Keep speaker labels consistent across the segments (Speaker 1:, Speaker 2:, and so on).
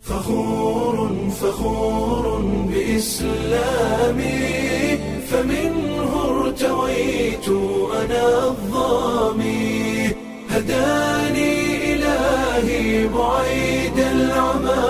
Speaker 1: فخور فخور بإسلامي فمنه ارتويت أنا الظامي هداني إلهي بعيد العمى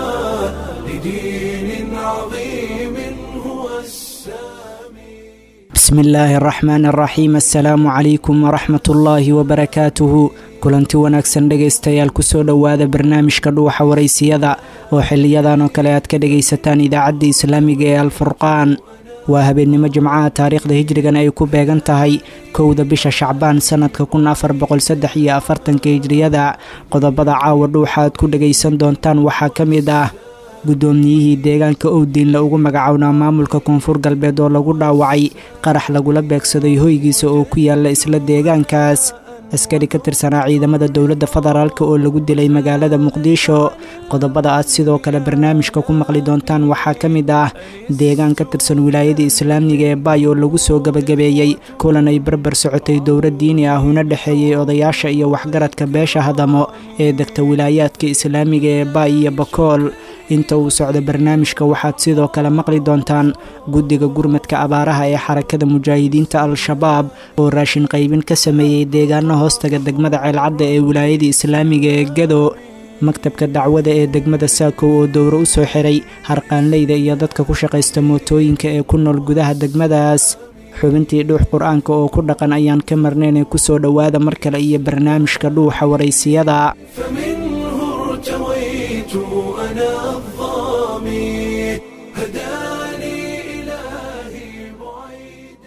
Speaker 1: لدين عظيم هو السامي
Speaker 2: bismi illaahi araxmaan araxiim assalaamu calaykum waraxmat ullaahi wabarakaatuhu kulanti wanaagsan dhegaystayaal kusoo dhowaada barnaamijka dhuuxa waraysiyada oo xiliyadan oo kale aad ka dhegaysataan idaacadda islaamiga ee alfurqaan waa habeennimo jimcaha taariikhda hijrigan ay ku beegan tahay kowda bisha shacbaan sannadka kun afar boqolsaddex iyo afartanka hijriyada qodobada caawa dhuuxa aad ku dhegaysan doontaan waxaa ka mid ah guddoomiyihii deegaanka owdiinla ugu magacownaa maamulka koonfur galbeed oo lagu dhaawacay qarax lagula beegsaday hoygiisa oo ku yaalla isla deegaankaas askari ka tirsanaa ciidamada dowladda federaalk oo lagu dilay magaalada muqdisho qodobada aad sidoo kale barnaamijka ku maqli doontaan waxaa ka mid ah deegaan ka tirsan wilaayada islaamiga ee baay oo lagu soo gebagabeeyey kulan ay barbar socotay dowlad diini ah una dhexeeyey odayaasha iyo waxgaradka beesha hadamo ee degta wilaayaadka islaamiga ee baay iyo bakool inta uu socdo barnaamijka waxaad sidoo kale maqli doontaan guddiga gurmadka abaaraha ee xarakada mujaahidiinta al-shabaab oo raashin qaybin ka sameeyey deegaano hoostaga degmada ceelcadda ee wilaayada islaamiga ee gado maktabka dacwada ee degmada saakow oo dowro u soo xiray harqaanleyda iyo dadka ku shaqaysta mootooyinka ee ku nool gudaha degmadaas xubintii dhuux qur-aanka oo ku dhaqan ayaan ka marnayn ee kusoo dhowaada mar kale iyo barnaamijka dhuuxa waraysiyada
Speaker 1: فمنه ارتويت أنا الظامي هداني إلهي بعيد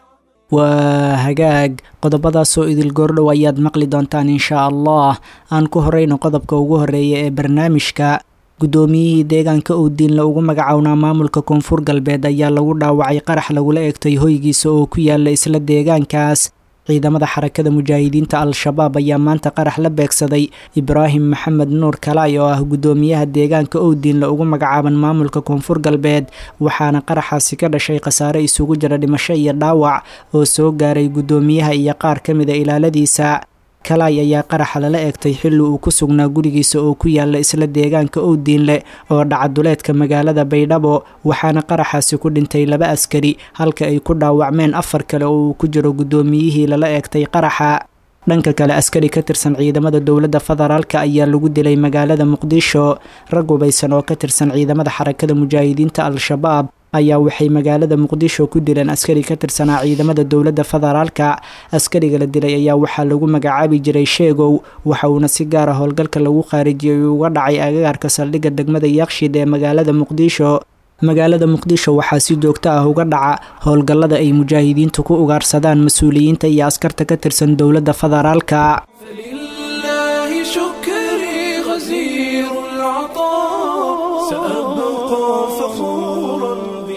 Speaker 2: waa hagaag qodobadaasoo idil goordhow ayaad maqli doontaan inshaa allah aan ku horeyno qodobka ugu horeeya ee barnaamijka guddoomiyihii deegaanka owdiinla ugu magacownaa maamulka koonfur galbeed ayaa lagu dhaawacay qarax lagula egtay hoygiisa oo ku yaala isla deegaankaas ciidamada xarakada mujaahidiinta al-shabaab ayaa maanta qarax la beegsaday ibraahim maxamed nuur kalaay oo ah guddoomiyaha deegaanka owdiinla ugu magacaaban maamulka koonfur galbeed waxaana qaraxaasi ka dhashay khasaare isugu jira dhimasho iyo dhaawac oo soo gaaray guddoomiyaha iyo qaar ka mida ilaaladiisa kalaay ayaa qaraxa lala eegtay xilli uu ku sugnaa gurigiisa oo ku yaala isla deegaanka owdiinle oo dhacaduleedka magaalada baydhabo waxaana qaraxaasi ku dhintay laba askari halka ay ku dhaawacmeen afar kale oo uu ku jiro guddoomiyihii lala eegtay qaraxa dhanka kale askari ka tirsan ciidamada dowladda federaalk ayaa lagu dilay magaalada muqdisho rag hubaysan oo ka tirsan ciidamada xarakada mujaahidiinta al-shabaab ayaa waxay magaalada muqdisho ku dileen askari ka tirsanaa ciidamada dowladda federaalka askariga la dilay ayaa waxaa lagu magacaabi jiray sheegow waxa uuna si gaara howlgalka lagu khaarijiyey uga dhacay agagaarka saldhigga degmada yaaqshid ee magaalada muqdisho magaalada muqdisho waxaa si joogto ah uga dhaca howlgallada ay mujaahidiintu ku ugaarsadaan mas-uuliyiinta iyo askarta ka tirsan dowladda federaalka
Speaker 1: فلله شكري غزير العطاء سأبقى فخورا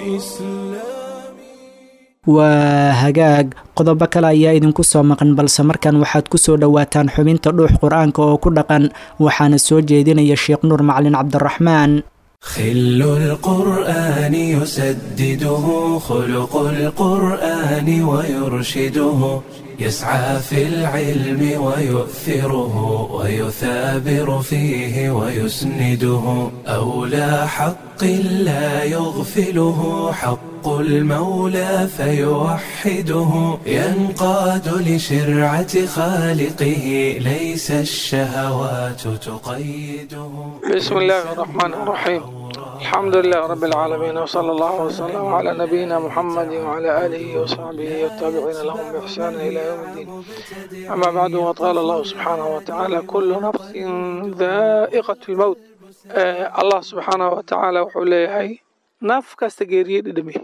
Speaker 1: بإسلامي
Speaker 2: waa hagaag qodobo kale ayaa idinku soo maqan balse markan waxaad ku soo dhowaataan xubinta dhuux qur-aanka oo ku dhaqan waxaana soo jeedinaya sheekh nuur macalin cabdiraxmaan
Speaker 1: خل القرآن يسدده خلق القرآن ويرشده يسعى في العلم ويؤثره ويثابر فيه ويسنده أولى حق لا يغفله حق المولى فيوحده ينقاد لشرعة خالقه ليس الشهوات تقيده
Speaker 3: بسم الله الرحمن الرحيم الحمد لله رب العالمين وصلى الله وسلم على نبينا محمد وعلى آله وصحبه والتابعين لهم بإحسان إلى يوم الدين أما بعد وقال الله سبحانه وتعالى كل نفس ذائقة الموت آه الله سبحانه وتعالى وحوليه نف كاستجيري دمي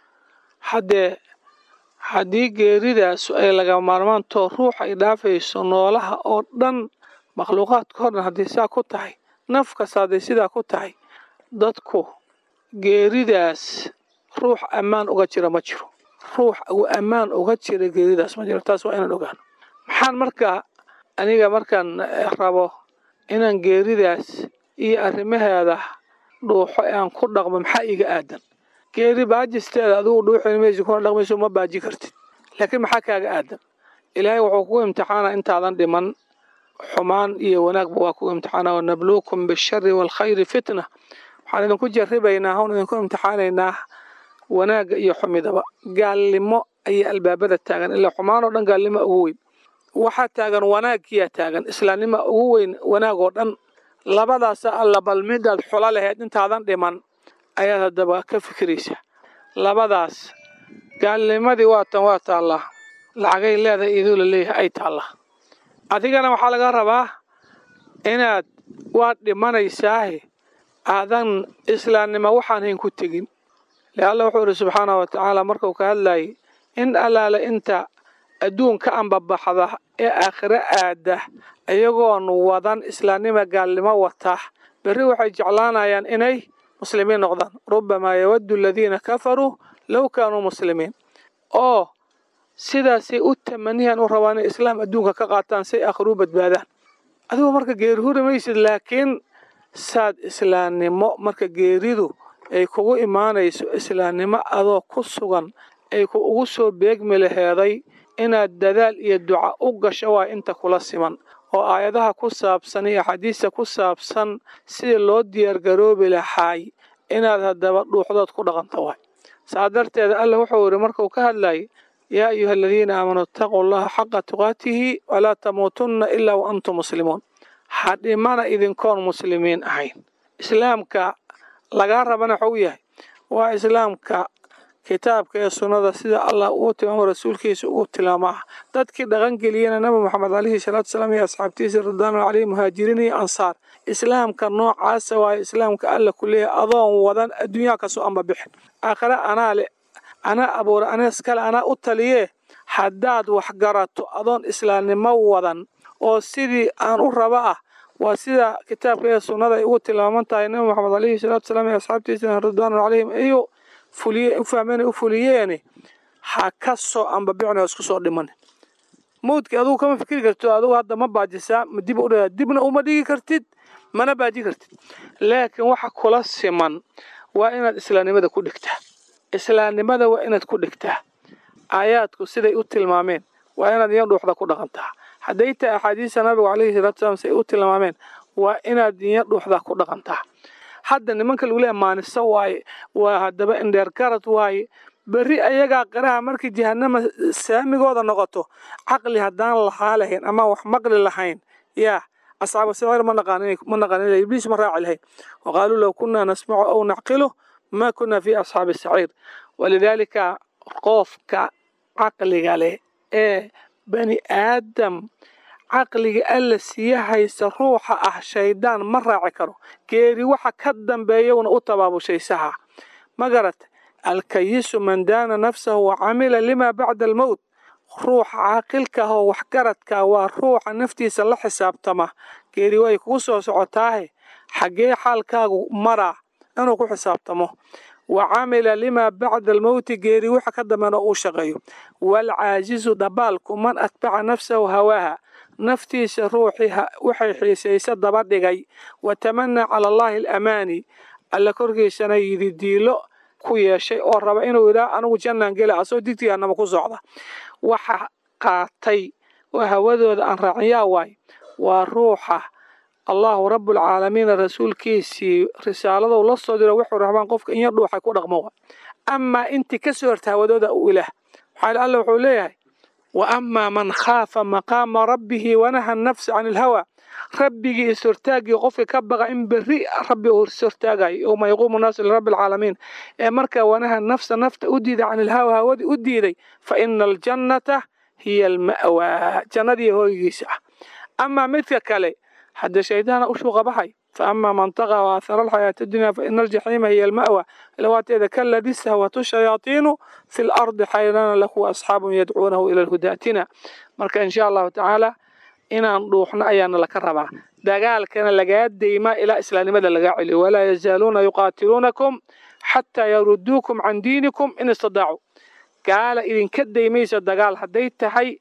Speaker 3: حد haddii geeridaas ay laga maarmaanto ruux ay dhaafayso noolaha oo dhan makhluuqaadka o dhan haddii saa ku tahay naf kasta hadday sidaa ku tahay dadku geeridaas ruux ammaan uga jira ma jiro ruux uu ammaan uga jira geeridaas ma jiro taas waa inaan ogaano maxaan markaa aniga markaan rabo inaan geeridaas iyo arrimaheeda dhuuxo ee aan ku dhaqmo maxaa iiga aadan geeri baajisteeda adigu dhuuxin maysi kuna dhaqmayso ma baaji kartid laakiin maxaa kaaga aadan ilaahay wuxuu kugu imtixaana intaadan dhiman xumaan iyo wanaagba waa ku imtixaana wanabluukum bishari waalkhayri fitna waxaan idinku jaribaynaa hon idinku imtixaanaynaa wanaagga iyo xumidaba gaalnimo ayaa albaabada taagan ilaa xumaan oo dhan gaalnimo ugu weyn waxaa taagan wanaagkiyaa taagan islaamnima ugu weyn wanaag oo dhan labadaasa alla bal midaad xula lahayd intaadan dhiman ayaad haddaba ka fikiraysa labadaas gaalnimadii waatan waa taallaa lacagay leedahay iduu la leeyahay ay taallaa adigana waxaa laga rabaa inaad waad dhimanaysaahe aadan islaamnimo waxaan hayn ku tegin le alla wuxuu idhi subxaanahu wa tacaala markuu ka hadlayay in allaale inta adduunka anbabaxda ee aakhiro aada iyagoon wadan islaamnima gaalnimo wata berri waxay jeclaanayaan inay muslimiin noqdaan rubamaa yawaddu aladiina kafaruu low kaanuu muslimiin oo sidaasay u tamaniyan u rabaan inay islaam adduunka ka qaataan say aakhiruu badbaadaan adigu marka geeri huri maysid laakiin saad islaamnimo marka geeridu ay kugu imaanayso islaamnimo adoo ku sugan ay ku ugu soo beegmi laheeday inaad dadaal iyo duca u gasho waa inta kula siman oo aayadaha ku saabsan iyo axaadiista ku saabsan sidii loo diyaargaroobi lahaay inaad haddaba dhuuxdood ku dhaqanto waay saa darteeda alla wuxuu yidhi markuu ka hadlayay yaa ayuha aladiina aamanuu itaquu allaha xaqa tuqaatihi walaa tamuutunna ilaa wa antum muslimuun ha dhimana idinkoon muslimiin ahayn islaamka lagaa rabana waxuu yahay waa islaamka kitaabka ee sunnada sida allah uu tilmaamo rasuulkiisa ugu tilmaamaa dadkii dhaqangeliyena nabi moxamed calayhi salaatu salaam iyo asxaabtiisa ridwaanu caleyhi muhaajiriin iyo ansaar islaamka noocaasa waayo islaamka alla ku leeyahay adoon wadan adduunyaha kasoo amba bixin aakhire anaa le anaa abuura anees kale anaa u taliyee haddaad wax garato adoon islaamnimo wadan oo sidii aan u raba ah waa sida kitaabka ee sunnada ay ugu tilmaaman tahay nabi moxamed calayhi salaatu salaam iyo asxaabtiisa ridwaanu caleyhim iyo fuliye u fahmeen u fuliyeeni ha ka soo ambabicin oo isku soo dhiman mawdkii adugu kama fikri karto adugu hadda ma baajisaa ma dib u dha dibna uma dhigi kartid mana baaji kartid laakiin waxa kula siman waa inaad islaamnimada ku dhigtaa islaamnimada waa inaad ku dhigtaa aayaadku siday u tilmaameen waa inaad iyo dhuuxda ku dhaqantaa hadday tahay axaadiista nabigu calayhi salaatu salaam siday u tilmaameen waa inaad iyo dhuuxda ku dhaqantaa hadda nimanka lagu leeya maaniso waaye waa haddaba indheer garad waaye berri ayagaa qiraha markii jahanama saamigooda noqoto caqli haddaan lahaa lahayn ama wax maqli lahayn yaa asxaabu sicir ma naqaan ibliis ma raaci lahayn waqaaluu low kunaa nasmacu aw nacqilu ma kunaa fi asxaabi saciir walidaalika qofka caqliga leh ee bani aadam caqliga alla siya haysta ruuxa ah shaydaan ma raaci karo geeri waxa ka dambeeyawna u tabaabushaysaha ma garat alkayisu man daana nafsahu wa camila lima bacda almowt ruuxa caaqilka ah oo waxgaradka waa ruuxa naftiisa la xisaabtama geeri way kugu soo socotaahe xaggee xaalkaagu maraa inuu ku xisaabtamo wa camila limaa bacda almowti geeri waxa ka dambeena uu shaqeeyo waalcaajizu dabaalku man atbaca nafsahu hawaaha naftiisa ruuxii waxay xiisaysa daba dhigay wa tamanaa cala allaahi alamaani alla korkiisana yidi diilo ku yeeshay oo raba inuu yidhaah anigu jannaan gela asoo digtigaanama ku socda waxa qaatay oo hawadooda aan raaciyaa waay waa ruuxa allahu rabbulcaalamiina rasuulkiisii risaaladou la soo diro wuxuu rabaan qofka inya dhuuxay ku dhaqmo wa amaa intii ka soo horta hawadooda u ilaah waxaa alla wuxuu leeyahay wa amaa man khaafa maqaama rabbihi wanaha nafsa can ilhawa rabbigii ishortaagii qofka ka baqa in berri rabbi uu ishortaagayo yowma yaquumu naasu lirabbi alcaalamiin ee markaa wanaha nafsa nafta u diiday can ilhawa hawadii u diiday fa ina aljannata hiya alma'waa jannadii hooygiisa ah amaa midka kale hadda shaydaana u shuuqa baxay فأما من طغى وآثر الحياة الدنيا فإن الجحيم هي المأوى لواتيذا كالذي استهوته الشياطين في الأرض حيران له أصحاب يدعونه إلى الهدى أتنا مركا إن شاء الله تعالى inaan dhuuxno ayaana laka rabaa dagaalkana lagaa deymaa ilaa islaamnimada lagaa celiyo walaa yazaaluuna yuqaatiluunakum xataa yaruduukum can diinikum in istadaacuu gaala idinka deymaysa dagaal hadday tahay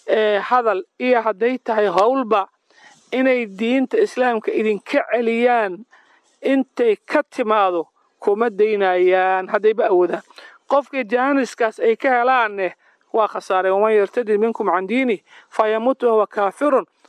Speaker 3: hadal iyo hadday tahay howlba inay diinta islaamka idinka celiyaan intay ka timaado kuma daynayaan haddayba awoodaan qofkii jaaniskaas ay ka helaanne waa khasaareen waman yartadid minkum can diinih fayamut wahuwa kaafirun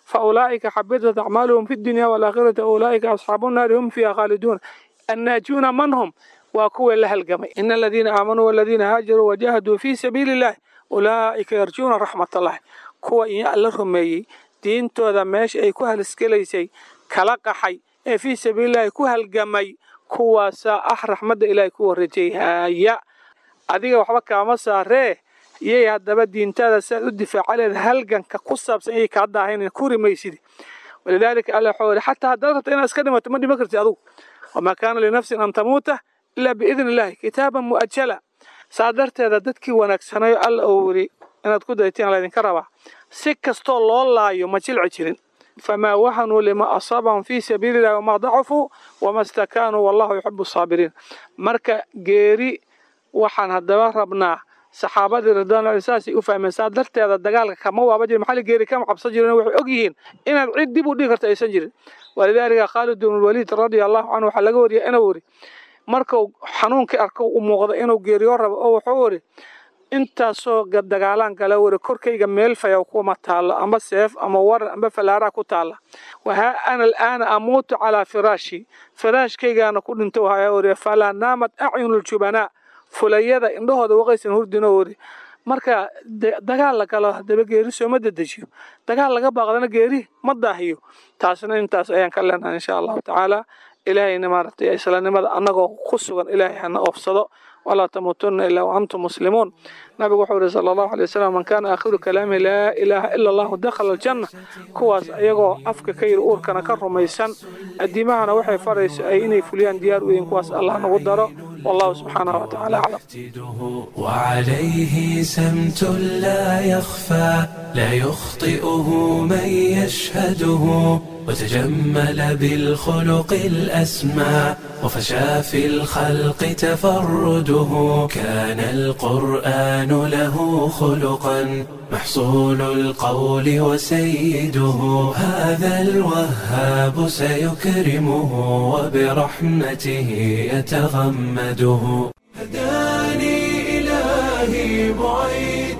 Speaker 3: فأولئك حبطت أعمالهم في الدنيا والآخرة أولئك أصحاب النار هم فيها خالدون الناجون من هم وكوا لها القمي إن الذين آمنوا والذين هاجروا وجاهدوا في سبيل الله أولئك يرجون رحمة الله كوا إن الله رميي دين تودا ماش أي كوها السكليسي كلاقحي ee fii sabiilillahi ku halgamay kuwaasaa ah raxmadda ilaahay ku warajayhaya adiga waxba kaama saaree iyay haddaba diintaada siaad u difaaca leed halganka ku saabsan iyay kaa daahaynan ku rimaysidi walidaalika alla waxuu yidhi xataa haddaad rabto inaad iska dhimato ma dhiman karti adugu wamaa kaana linafsin an tamuuta ilaa biidni illahi kitaaban mu'ajala saa darteeda dadkii wanaagsanayo alla uu yidhi inaad ku daytiin laydinka rabaa si kastoo loo laayo ma jilci jirin famaa wahanuu lima asaabahum fii sabiili illahi wamaa dacufuu wama stakaanuu wallahu yuxibu asaabiriin marka geeri waxaan haddaba rabnaa saxaabadii ridwaanlahi saasay u fahmeen saa darteeda dagaalka kama waaba jirin maxaa geeri kama cabsan jirin waxay og yihiin inaad cid dib u dhigi karta aysan jirin walidaalika khaalid ibn waliid radia allahu canhu waxaa laga wariyay inuu yidhi markuu xanuunkii arko u muuqda inuu geeriyo rabo oo wuxuu yidhi intaasoo dagaalaan gala wari korkayga meel fayaw kuma taalo amba seef ama waran amba falaaraa ku taala wahaa ana alaana amuutu calaa firaashi firaashkaygaana ku dhinto haya wari falaa naamad acyunuljubanaa fulayada indhahooda waqaysan hurdino wari marka dagaal la galo haddaba geeri sooma dedejiyo dagaal laga baaqdana geeri ma daahiyo taasna intaas ayaan ka leenahay insha allahu tacaala ilaahayna maaragtay islaamnimada annagoo ku sugan ilaahay hana oofsado walaa tamuutunna ilaa waantum muslimuun nabigu wuxuu yihi sala allahu alay wasalam man kaana aakhiru kalaamihi laa ilaaha ila allahu dakhala aljanna kuwaas ayagoo afka ka yidhi uurkana ka rumaysan addiimahana waxay farayso ay inay fuliyaan diyaar u yihiin kuwaas allah nagu daro والله سبحانه وتعالى أعلم
Speaker 1: وعليه سمت لا يخفى لا يخطئه من يشهده وتجمل بالخلق الأسمى وفشى في الخلق تفرده كان القرآن له خلقا محصول القول وسيده هذا الوهاب سيكرمه وبرحمته يتغمده هداني إلهي بعيد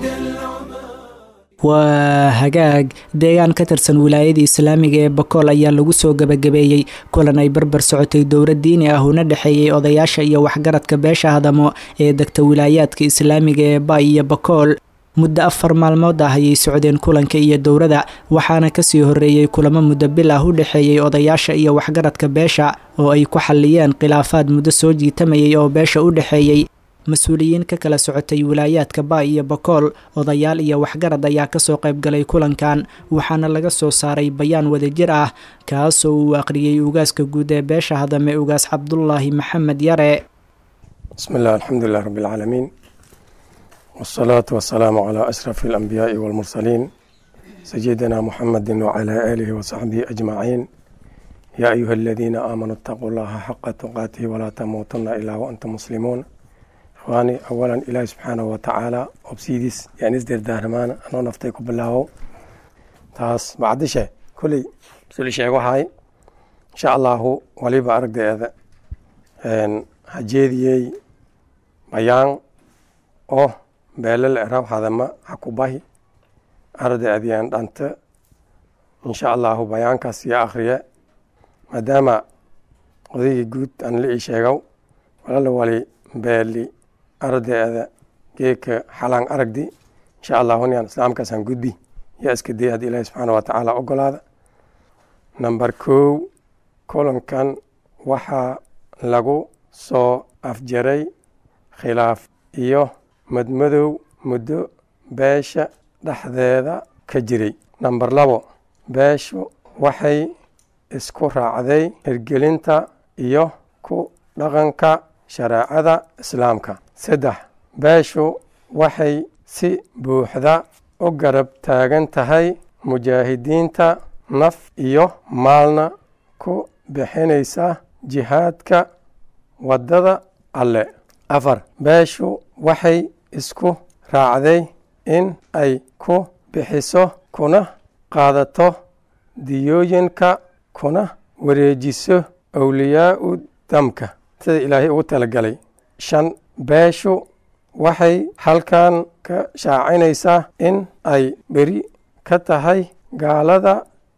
Speaker 2: waa hagaag deegaan ka tirsan wilaayada islaamiga ee bakool ayaa lagu soo gebagabeeyey kulan ay barbar socotay dowlad diini ah una dhexeeyey odayaasha iyo waxgaradka beesha hadamo ee degta wilaayaadka islaamiga ee ba iyo bakool muddo afar maalmood ah ayay socdeen kulanka iyo dowrada waxaana kasii horeeyey kulamo muddo bil ah u dhexeeyey odayaasha iyo waxgaradka beesha oo ay ku xalliyeen khilaafaad muddo soo jiitamayay oo beesha u dhexeeyey mas-uuliyiin ka kala socotay wilaayaadka ba iyo bakool odayaal iyo waxgarad ayaa kasoo qaybgalay kulankan waxaana laga soo saaray bayaan wadajir ah kaasoo uu aqriyey ugaaska guud ee beesha hadame ugaas cabdulaahi maxamed yare
Speaker 4: bismi illah alxamdulilah rabbi alcaalamiin wasalaatu wasalaamu calaa ashrafi alambiyaai walmursaliin sayidina muxamedi wacalaa aalihi wasaxbihi ajmaciin yaa ayuha aladiina aamanuu itaquu llaha xaqa tuqaatihi walaa tamuutuna ilaa waantum muslimuun ikhwaani awalan ilaahi subxaanahu watacaala obsidiis yaan isdirdaarmaan anoo naftay ku bilaawo taas bacdishe kolley suli sheegahay insha allahu waliba aragdeeda hajeediyey bayaan oo beelal eraw hadama hakubahi ardeediyaan dhanta insha allahu bayaankaas iyo akriye maadaama odaygii guud aan la ii sheegow walala wali beeli ardeeda geeka xalaan aragdi insha allahu nian islaamkaasaan gudbi yaa iska day haddi ilaahi subxaana watacaala ogolaada number kow kulankan waxaa lagu soo afjaray khilaaf iyo madmadow muddo beesha dhexdeeda ka jiray number labo beeshu waxay isku raacday hirgelinta iyo ku dhaqanka shareecada islaamka saddex beeshu waxay si buuxda u garab taagan tahay mujaahidiinta naf iyo maalna ku bixinaysa jihaadka waddada alle afar beeshu waxay isku raacday in ay ku bixiso kuna qaadato diyooyinka kuna wareejiso awliyaau damka sida ilaahay ugu talagalay shan beeshu waxay halkan ka shaacinaysaa in ay beri ka tahay gaalada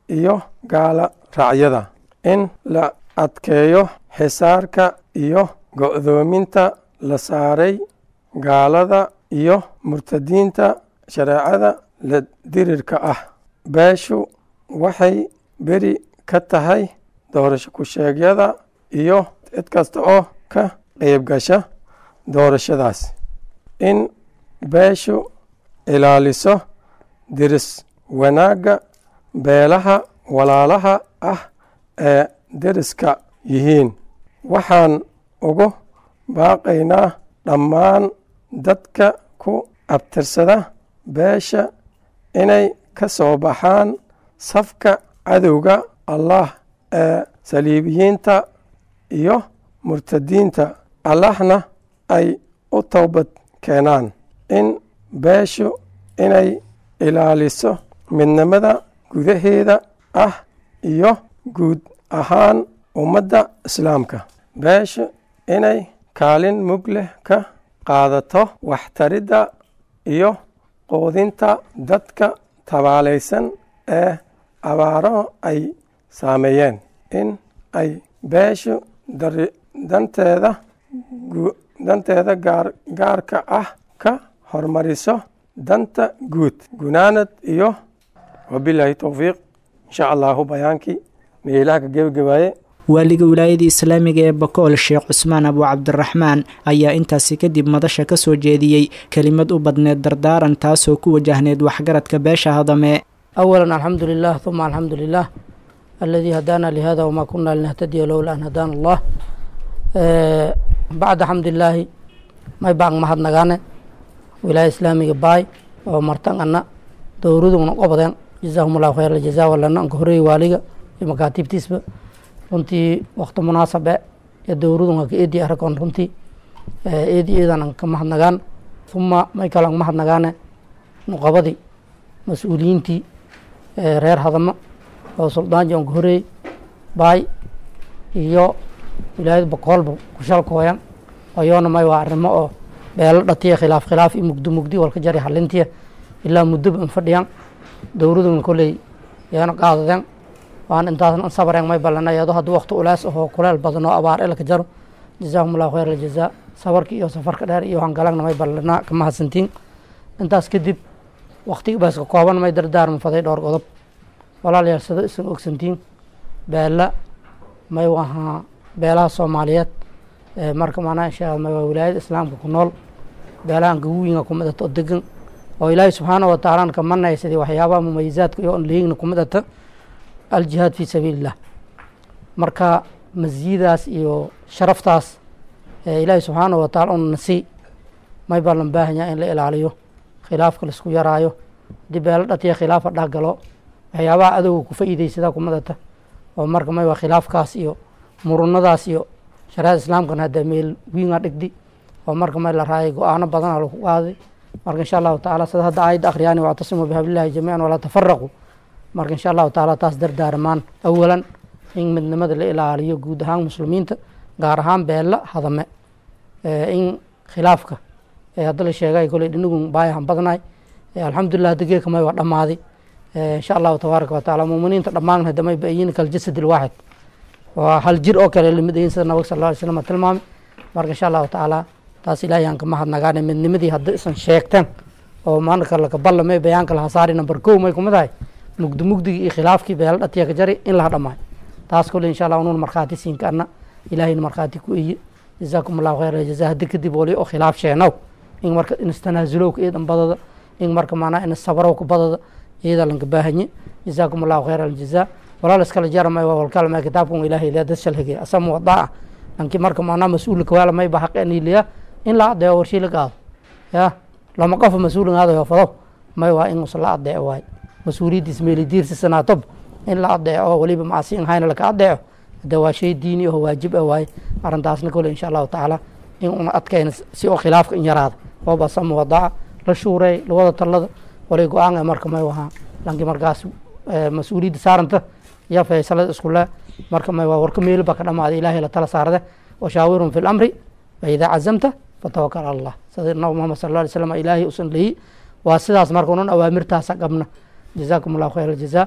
Speaker 4: iyo gaala raacyada in la adkeeyo xisaarka iyo go'doominta la saaray gaalada iyo murtadiinta shareecada la dirirka ah beeshu waxay beri ka tahay doorasho ku-sheegyada iyo cid kasta oo ka qeyb gasha doorashadaas in beeshu ilaaliso diris wanaagga beelaha walaalaha ah ee deriska yihiin waxaan ugu baaqaynaa dhammaan dadka ku abtirsada beesha inay ka soo baxaan safka cadowga allah ee saliibiyiinta iyo murtadiinta allahna ay u towbad keenaan in beeshu inay ilaaliso midnimada gudaheeda ah iyo guud ahaan ummadda islaamka beeshu inay kaalin mug leh ka qaadato waxtaridda iyo quudinta dadka tabaalaysan ee abaaro ay saameeyeen in ay beeshu dari danteeda danteeda gaar gaarka ah ka hormariso danta guud gunaanad iyo wabilaahi towfiiq insha allahu bayaankii meelaha ka gebagabaaye
Speaker 2: waaliga wilaayada islaamiga ee bakool sheekh cusmaan abu cabdiraxmaan ayaa intaasi kadib madasha ka soo jeediyey kelimad u badneed dardaaran taasoo ku wajahneed waxgaradka beesha hadame
Speaker 5: أولا الحمد لله ثم الحمد لله الذي هدانا لهذا وما كنا لنهتدي لولا أن هدانا الله آه بعد حمد الله ما يبقى ما حد نغانا ولاية إسلامية باي ومرتان أنا dowraduna qabadeen jazaahum allahu khayr aljaza walana anka horeeyey waaliga iyo makaatiibtiisba runtii wakti munaasabe ee dowradun ka eedi aragoon runtii eedi eedan an ka mahadnagaan uma may kale an mahadnagaane nuqabadii mas-uuliyiintii reer hadamo oo suldaanji anka horeeyey baay iyo wilaayada boqoolba kushalkooyan ayoona may waa arrimo oo beelo dhatiya khilaaf khilaaf iyo mugdi mugdi walka jari halintiya ilaa muddoba an fadhiyan dowladuna koley yaana qaadadeen waan intaasna an sabareen may balana iyadoo haddii wakti ulees ahoo kuleel badan oo abaar ilka jaro jazaahum allahu khayr aljazaa sabarka iyo safarka dheer iyo hangalagna may balana ka mahadsantiin intaas kadib waktiga baaska kooban may dardaarma faday dhowr qodob walaalayaal sida isan ogsantiin beela may wahaa beelaha soomaaliyeed marka maanaa insha may waa wilaayada islaamka ku nool beelahan gawiinga kumidata oo degan oo ilaahay subxaana wa tacaalana ka manaysadii waxyaabaha mumayizaadka iyo on leegna kumidata aljihaad fii sabiili illah marka masiyadaas iyo sharaftaas ilaahay subxaana wa tacala una nasii may baa lan baahanyaa in la ilaaliyo khilaafka laisku yaraayo haddii beelo dhatiya khilaafa dhahgalo waxyaabaha adowga ku fa'iideysadaa kumidata oo marka may waa khilaafkaas iyo murunadaas iyo shariicada islaamkana hadda meel wiinga dhigdi oo marka may la raayay go-aano badana lagu qaaday marka insha allahu tacala sida hadda aayadda akhriyaani wactasimuu bihablillahi jamiican walaa tafaraquu marka insha allahu tacala taas dardaarmaan awalan in midnimada la ilaaliyo guud ahaan muslimiinta gaar ahaan beella hadame in khilaafka hadda la sheegay koley dhinigun baayahan badnaay alxamdulilah hadda geeka may waa dhammaaday insha allahu tabaaraka wa tacala muuminiinta dhammaan hadda may bayin kaljasad ilwaaxid waa hal jir oo kale lamid ayin sida nabag sal alla alay slam tilmaamay marka insha allahu tacaala taas ilaahay aan ka mahadnagaane midnimadii hadda isan sheegteen oo maanka laka ballamay bayaanka laha saari number kow may kumid ahay mugdi mugdigii iyo khilaafkii beela dhatiya ka jari in laha dhamaayo taas kole insha allah unuun markhaati siin karna ilaahayna markhaati ku eye jazaakum allahu khayr jaza haddi kadib wali oo khilaaf sheenow in marka inistanaazulowka eedan badada in marka maanaa in sabarowka badada iyada lanka baahanye jazaakum allahu khayr aljaza walaal iskala jaramay waa walkalma kitaabkan ilaahay lee dad shalhigay asama wadaa lanki marka maanaa mas-uulka kawaala may ba xaqe niiliya in la adeeco warshii la qaado ya lama qofa mas-uulin aadayo fado may waa in la adeeco waay mas-uuliyaddiis meelidiirsi sanaatob in la adeeco weliba macsiin hayna laka adeeco de waa shay diini aho waajib ah waaye arrintaasna kole insha allahu tacaala in una adkayna si oo khilaafka in yaraada ooba sama wadaa la shuureey lawada talada walay go-aan marka may wahaa lanki markaas mas-uuliyadda saaranta iyo faysalada iskule marka may waa warka meeli ba ka dhamaaday ilaahay la tala saarade washaawirhum fi lamri faidaa cazamta fatawakal cala allah sida nabi muhamed sal alla alay slam ilaahay usan leeyi waa sidaas marka unan awaamirtaasa qabna jazaakum allahu khayr aljaza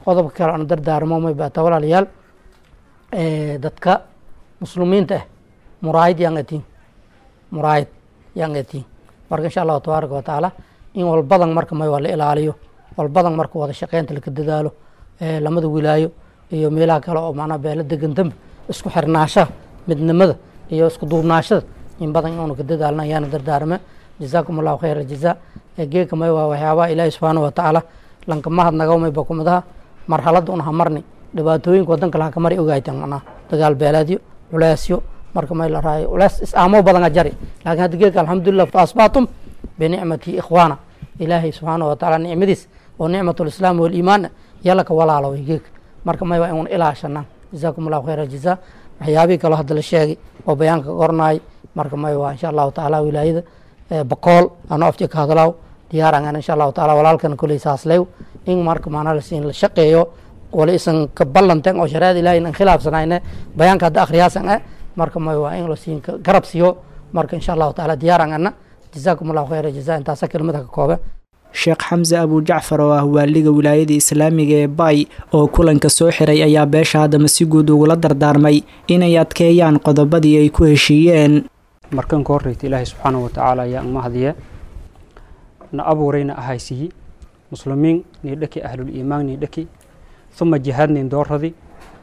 Speaker 5: qodobka kale aan dardaarmo may baata walaalayaal dadka muslimiinta ah muraayid yaan atiin muraayid yaan atiin marka insha allahu tabaaraka wa tacaala in walbadan marka may waa la ilaaliyo walbadan marka wada shaqeynta laka dadaalo lamada wilaayo iyo meelaha kale oo macnaha beelo degan dambe isku xirnaashaha midnimada iyo isku duubnaashada in badan inu ka dadaalna ayaana dardaarme jazaakum allahu khayr aljazaa geeka may waa waxyaabaha ilaahi subxaanahu watacaala lankamahad nagawmay bakumadaha marxaladda un hamarni dhibaatooyinka wadanka laha kamari ogaytan macnaha dagaal beeleedyo culeesyo marka may la raayo culees is-aamo badana jari laakiin hadda geeka alxamdulilah fa asbaatum binicmati ikhwaana ilaahay subxaanahu watacaala nicmadiis oo nicmatu lislaam waliimaan yalla ka walaaloway geeka marka may waa inun ilaashanaa jazaakum allahu khayr aljazaa waxyaabihii kaloo hadda la sheegay oo bayaanka qornaay marka may waa insha allahu tacaala wilaayada bakool ano afti ka hadlaaw diyaarangan insha allahu taala walaalkan koley saaslew in marka maanaa lasiin la shaqeeyo wala isan ka ballanten oo shareecada ilahi inan khilaafsanayne bayaanka hadda akhriyaasan eh marka may waa in lasiin garab siiyo marka insha allahu taala diyaarangana jazaakum allahu khayra jazaa intaasa kelmada ka koobe
Speaker 2: sheekh xamse abujacfar oo ah waaliga wilaayada islaamiga ee bay oo kulanka soo xiray ayaa beesha haddama si guud ugula dardaarmay inay adkeeyaan qodobadii ay ku heshiiyeen
Speaker 6: markan ka horreyta ilaahay subxaanahu watacaala ayaa mahadiye na abuurayna ahaysiyi muslimiin nii dhaki ahluliimaan nii dhaki uma jihaadnayn dooradi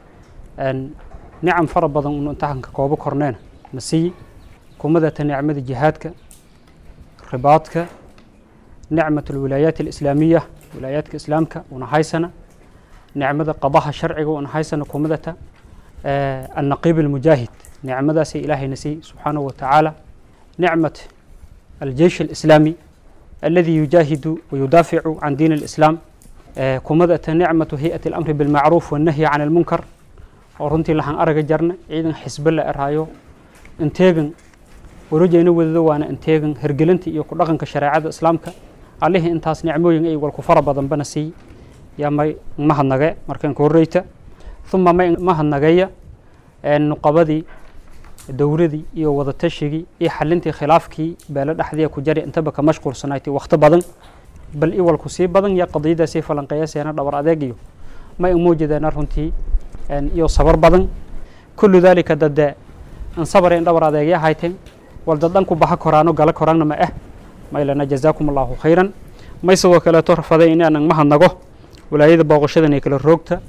Speaker 6: nicam fara badan unu intaxanka koobo korneena na siyi kumadata nicmada jihaadka ribaadka nicmat alwilaayaat alislaamiya wilaayaadka islaamka una haysana nicmada qadaha sharciga una haysana kumadata annaqiib almujaahid nicmadaasay ilaahayna siiyey subxaanahu wa tacaala nicmat aljeish alislaami aladi yujaahidu wayudaaficu can diin alislaam kumadata nicmatu hay-ati alamri bilmacruuf wannahyi can almunkar oo runtii lahaan araga jarna ciidan xisbe la eraayo inteegan warojayna wadado waana inteegan hergelinta iyo ku dhaqanka shareecada islaamka allihii intaas nicmooyin ay walku fara badanbana siiy yaa may mahadnage markan ka horreyta uma may mahadnageeya nuqabadii dowradii iyo wadatashyigii iyo xalintii khilaafkii beelo dhexdiia ku jari intaba ka mashquulsanaaytay wakhti badan bal iwalku sii badan iyo qadiyadaasii falanqeeyaseena dhabar adeeg iyo may umuujideena runtii iyo sabar badan kullu daalika dade an sabareen dhabar adeegya hayteen wal dadan ku baxa koraano gala koraanna ma ah maylana jazaakum allahu khayran may sidoo kaleeto rafaday inaanan mahadnago walaayada booqashadan ee kala roogta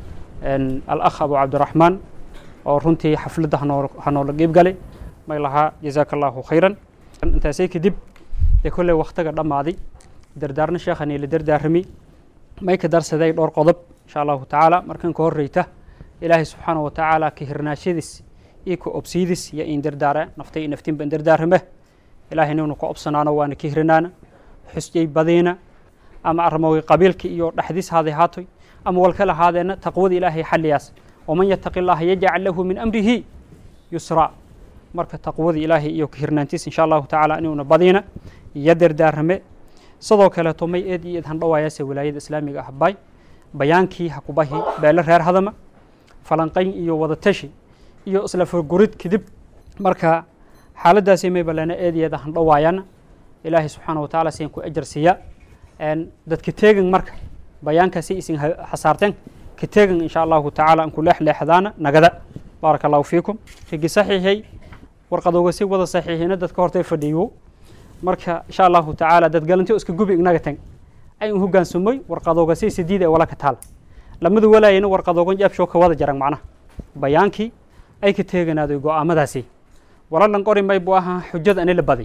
Speaker 6: alakh abu cabdiraxmaan oo runtii xafladda hanoo hanoola qiib galay may lahaa jazaaka allahu khayran intaasay kadib dee kolley wakhtiga dhammaaday dardaarna sheekhani la dardaarami may ka darsaday dhowr qodob insha allahu tacaala markan ka horreyta ilaahay subxaanahu wa tacaala ka hirnaashadiis iyo ka obsiidis iyo in dardaara naftay iyo naftiin ban dardaarame ilaahay ninu ka obsanaano waana ka hirnaana xusjay badiina ama armoway qabiilka iyo dhexdiis haaday haatoy ama walkala haadeena taqwada ilaahay xalliyaas waman yataqi llaha yajcal lahu min amrihi yusraa marka taqwadii ilaahay iyo ka hirnaantiis insha allahu tacaala inuuna badiina iyo dardaarame sidoo kaleeto may eed iyo eed handhawaayase wilaayada islaamiga ah bay bayaankii ha kubahi beelo reer hadama falanqayn iyo wadatashi iyo isla furgurid kadib marka xaaladaasi may balena eed iyo eed handhawaayana ilaahay subxaana wa tacaala sian ku ajar siiya dadka teegan marka bayaankaasi isin xasaarteen ka teegan insha allahu tacaala an ku leexleexdaana nagada baaraka allahu fiikum rigi saxiixay warqadooga si wada saxiixina dadka hortay fadhiyo marka insha allahu tacaala dad galanti iska gubi ignaga tag ay un hogaansumoy warqadooga si sidiid ee wala ka taal lamadu walaayana warqadoogan jaabshoo ka wada jaran macnaha bayaankii ay ka teeganaaday go-aamadaasi walalan qori may buu ahaa xujada ani la baday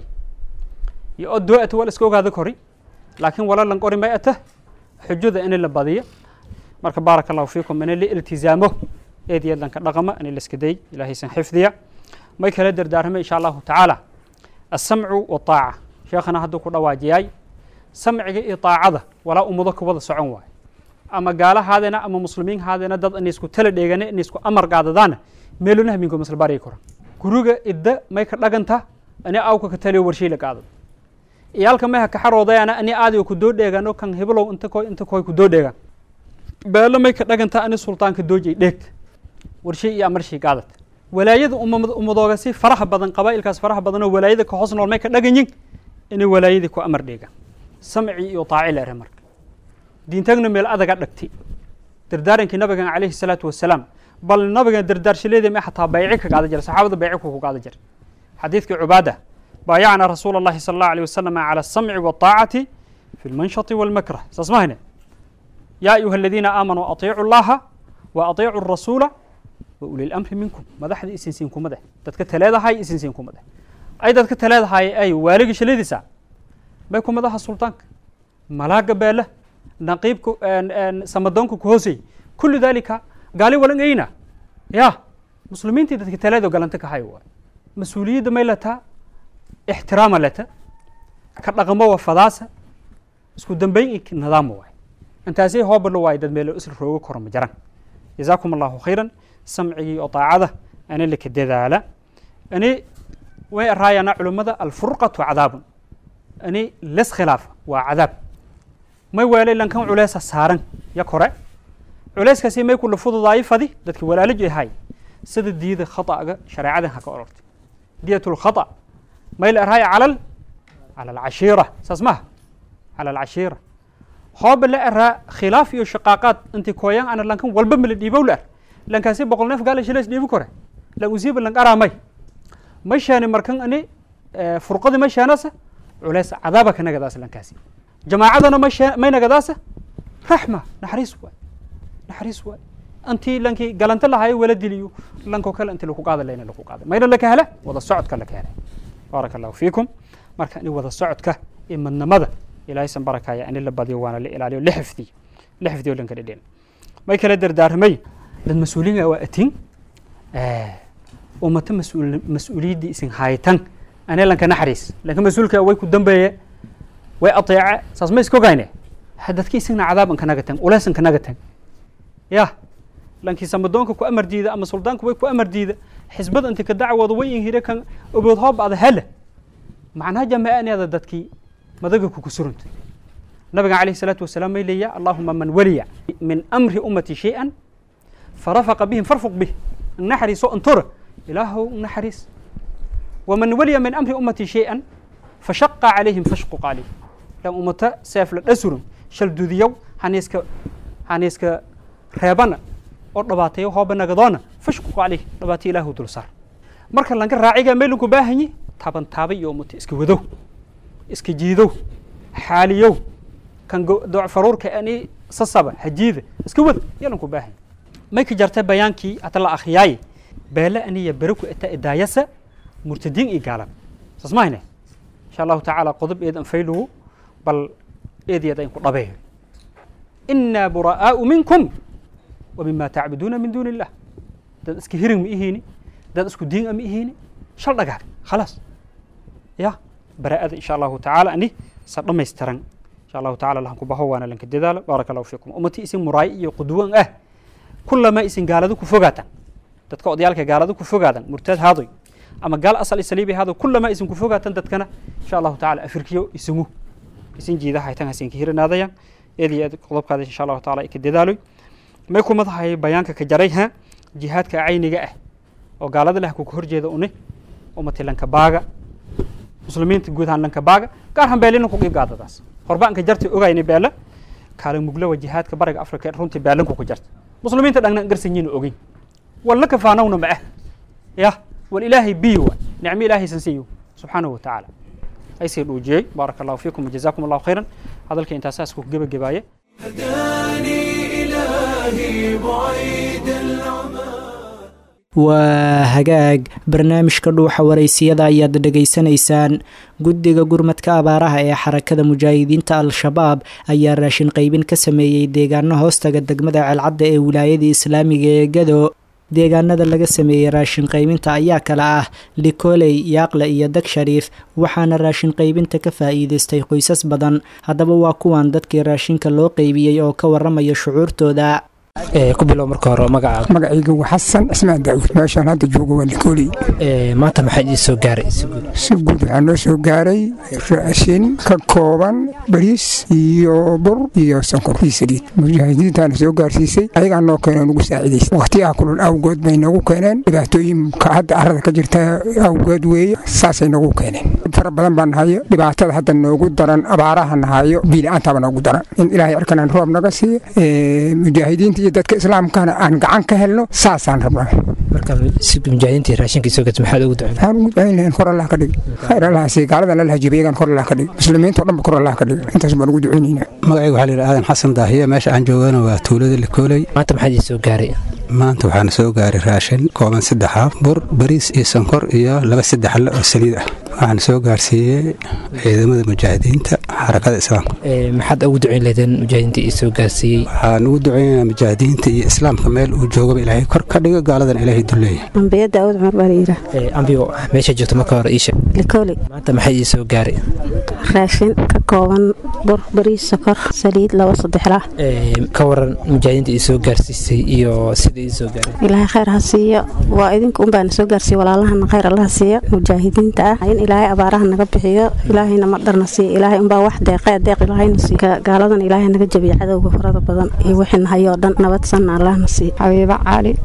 Speaker 6: iyo oo doo ata wal iska ogaada kori laakiin walalan qori may ata xujada ini la badiyo marka baaraka allahu fiikum ini la iltizaamo eed iyo dhanka dhaqama ini la iska day ilaahaysan xifdiya may kala dardaarmay insha allahu tacaala asamcu wataaca sheekhana hadduu ku dhawaajiyay samciga iyo taacada walaa ummado ka wada socon waayo ama gaalahaadena ama muslimiin haadena dad inay isku tala dheegane inay isku amar qaadadaana meeluna haminko masla bari koran guriga idda may ka dhaganta ani awka ka taliyo warshii la qaado iyaalka may ha ka xaroodayana ani aadiyo ku doo dheegano kan heblow inta koy inta koy ku doo dheegan beelo may ka dhaganta ani sultaanka doojay dheegta warshii iyo amarshii qaadata walaayada ummadooga si faraha badan qabaa'ilkaas faraha badan oo walaayada ka hoos nool may ka dhaganyin inay walaayadii ku amar dheegaan samci iyo taaci leere marka diintagna meel adaga dhagti dardaarankii nabigan calayhi salaatu wasalaam bal nabigan dardaarshileeda ma xataa bayci ka qaada jira saxaabada bayci ku qaada jira xadiidkii cubaada baayacna rasuula allahi sala allahu alayh wasalam cala asamci waataacati fi lmanshati walmakrah saas ma hayne yaa ayuha aladiina aamanuu atiicu llaha wa atiicu rasuula wa uli lamri minkum madaxda isinsiin kumade dadka taleedahay isinsiin kumade ay dadka taleedahay ay waaligii shiladiisa may kumadaha sultaanka malaaga beela naqiibka samadoonka ku hoosey kullu dalika gaali walan eyna ya muslimiintii dadka taleedo galanta ka hayo waay mas-uuliyadda may lataa ixtiraama lata ka dhaqamo wa fadaasa isku dambeyn i nidaama waay intaasay hoobalo waay dad meelo isla rooga koro ma jaran jazaakum allahu khayran samcigii oo daacada ani laka dadaala ani way araayana culimmada alfurqatu cadaabun ani les khilaafa waa cadaab may weelay lankan culeesa saaran ya kore culeyskaasi may kula fududaayo fadi dadki walaalaji ahay sida diida khata'ga shareecadan ha ka orortay diyat lkhata may la araaya calal cala alcashiira saas maha cala alcashiira hooba la araa khilaaf iyo shaqaaqaad inti kooyan ana lankan walba mala dhiibow la ar lankaasi boqol neef gaala shilays dhiibi kore lan usiiba lan araamay ma shaani markan ani furqadi ma shaanasa culeys cadaaba ka nagadaasa lankaasi jamaacadana ma shaa may nagadaasa raxma naxariis waay naxariis waay intii lankii galanta lahayo wala diliyo lanko kale inti laku qaada layna laku qaada mayna laka hele wada socodka laka hele baaraka allahu fiikum marka ani wada socodka iyo madnamada ilaahay san barakaya ani la badiyo waana la ilaaliyo la xifdiyo la xifdiyo lanka dhedhen may kala dardaarmay dad mas-uuliin waa atin ummata mas-uul mas-uuliyaddii isin haytan ane lanka naxariis lanka mas-uulka way ku dambeeye way ateece saas ma iska ogayne dadki isagna cadaab an kanaga tan ulees an kanaga tan ya lankii samadoonka ku amar diida ama suldaanku way ku amar diida xisbada inti ka dacwooda way inhire kan obood hoob ada hele macnaha jamaaneeda dadkii madaga kuku surunta nabiga calayhi salaatu wasalaam may leeya allahuma man waliya min amri ummati shay-an farafaqa bihim farfuq bih naxariiso antura ilaahow naxariis waman waliya min amri ummati shay-an fashaqa calayhim fashquq calayh lan ummata seefla dhasurun shal dudiyow haniiska haniiska reebana oo dhabaatayo hooba nagadoona fashquq calayh dhabaatayo ilaahu dul saar marka lanka raaciga meelinku baahanyi taban taaba iyo ummata iska wadow iska jiidow xaaliyow kan dooc faruurka ani sasaba hajiida iska wada yalanku baahanyi may ka jartay bayaankii hata la akhriyaaye beele aniya beraku ita idaayasa murtadiin iyo gaalan saas mahayne insha allahu tacaala qodob eedan faylugu bal eedyada inku dhabeeyo inaa buraa'aau minkum wa mima tacbuduuna min duuni illah dad iska hirin ma ihiini dad isku diin a ma ihiini shal dhagaag khalaas ya baraa'ada insha allahu tacaala ani sa dhamaystiran insha allahu tacala lahanku baho waana lanka dadaalo baaraka allahu fiikum ummati isin muraayi iyo qudwan ah kulama isin gaaladu ku fogaatan dadka odayaalka gaaladu ku fogaadan murtaad haadoy ama gaal asal isaliibi haadoy kulama isin ku fogaatan dadkana insha allahu tacala afirkiyo isingu isin jiida haytan hasinka hirinaadaya eedi eed qodobkaada insha allahu taala ka dadaaloy may kumadahay bayaanka ka jaray ha jihaadka cayniga ah oo gaalada leh kuka horjeeda uni ummati lanka baaga muslimiinta guud ahaan lanka baaga gaar ahaan beelina ku qiib gaadadaas horbaanka jarta ogayna beela kaala muglawa jihaadka bariga afrika runtii beelanku ku jarta muslimiinta dhagna garsanyiina ogeyn walna kafaanawna ma ah ya wal ilaahay biyo wa nicmo ilaahay san siiyo subxaanahu watacaala aysii dhuujiyey baaraka allahu fiikum wajazaakum allahu khayran hadalka intaasaas ku gebagabaaye
Speaker 1: هداني إلهي بعيد العمى
Speaker 2: waa hagaag barnaamijka dhuuxa waraysiyada ayaad dhegaysanaysaan guddiga gurmadka abaaraha ee xarakada mujaahidiinta al-shabaab ayaa raashin qaybin ka sameeyey deegaano hoostaga degmada ceelcadda ee wilaayada islaamiga ee gado deegaanada laga sameeyey raashin qaybinta ayaa kala ah likoley yaaqle iyo dag shariif waxaana raashin qaybinta ka faa'iidaystay qoysas badan haddaba waa kuwan dadkii raashinka loo qaybiyey oo ka waramaya shucuurtooda
Speaker 7: ku bilow marka hore magacaaga
Speaker 8: magacayga waa xasan cismaan daawud meeshaan hadda joogo waa likooley
Speaker 7: maanta maxaa idin soo gaaray
Speaker 8: si guud waxaa noo soo gaaray raashin ka kooban bariis iyo bur iyo sonkor iyo saliid mujaahidiintaana soo gaarsiisay ayagaa noo keeneen ugu saacidaysa waqtiyaha kulul awgood bay noogu keeneen dhibaatooyinka hadda carada ka jirta awgood weeye saasay noogu keeneen fara badan baa nahayo dhibaatada hadda noogu daran abaaraha nahayo biila-aantaaba noogu daran in ilaahay cirkanaan roob naga siiyo mujaahidiinta iyo dadka islaamkana aan gacan ka helno saasaan rabnaa
Speaker 7: marka si mujaahidiintii raashinka soo gata maxaad ugu ducin
Speaker 8: waxaan ugu ducayn lahayn kor allah ka dhig khayr allah siiy gaaladan allah jiba iyagan kor allah ka dhig muslimiinta o dhan ba kor allah ka dhig intaas baan ugu ducaynaynaa
Speaker 9: magacayga waxaa la yidhi aadan xasan daahiye meesha aan joogana waa tuulada likooley
Speaker 7: maanta maxaad ii soo gaaray
Speaker 9: maanta waxaana soo gaaray raashin kooban saddex haaf bur bariis iyo sonkor iyo laba saddex alle oo saliid ah waxaana soo gaarsiiyey ciidamada mujaahidiinta xarakada islaamka
Speaker 7: maxaad ugu ducayn lahdeen mujaahidiinta ii soo gaarsiiyey
Speaker 9: waxaan ugu ducaynaynaa mujaahidiinta iyo islaamka meel uu joogaba ilaahay kor ka dhigo gaaladan ilaahay duleeya
Speaker 10: ambiya daawud cumar baa layidhaa
Speaker 7: ambigo meesha joogto marka hore iisha
Speaker 10: likooli
Speaker 7: maanta maxay ii soo gaaray
Speaker 10: raashin ka kooban bur bariis sokor saliid laba saddexla
Speaker 7: ka waran mujaahidiinta ii soo gaarsiisay iyo sida ii soo gaaray
Speaker 10: ilaahay khayr ha siiyo waa idinka unbaana soo gaarsiiya walaalahana khayr allaha siiyo mujaahidiinta ah in ilaahay abaaraha naga bixiyo ilaahayna madharna siiyo ilaahay unbaa wax deeqee deeq ilaahayna siiyo gaaladan ilaahay naga jabiya cadowga farada badan iyo wixii nahayoo dhan nabad sanna allahna siiyo
Speaker 11: xabiibo cali